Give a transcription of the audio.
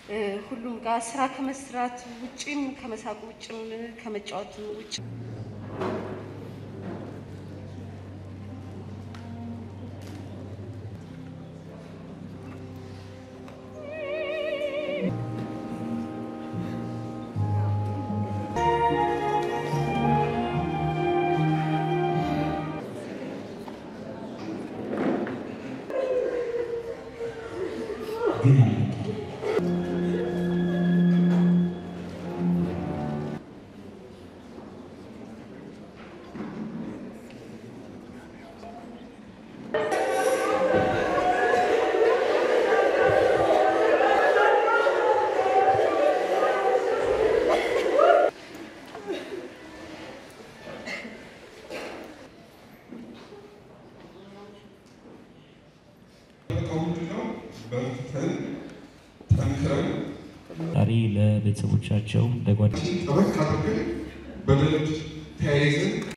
ሁሉም ጋር ስራ ከመስራት ውጭም ከመሳቅ ውጭም ከመጫወት ውጭ ግን አልመጣም። ምንድነው በርትተን ጠንክረን ዛሬ ለቤተሰቦቻቸው ለጓደ ጠበቅ አድርገን በደንብ ተያይዘን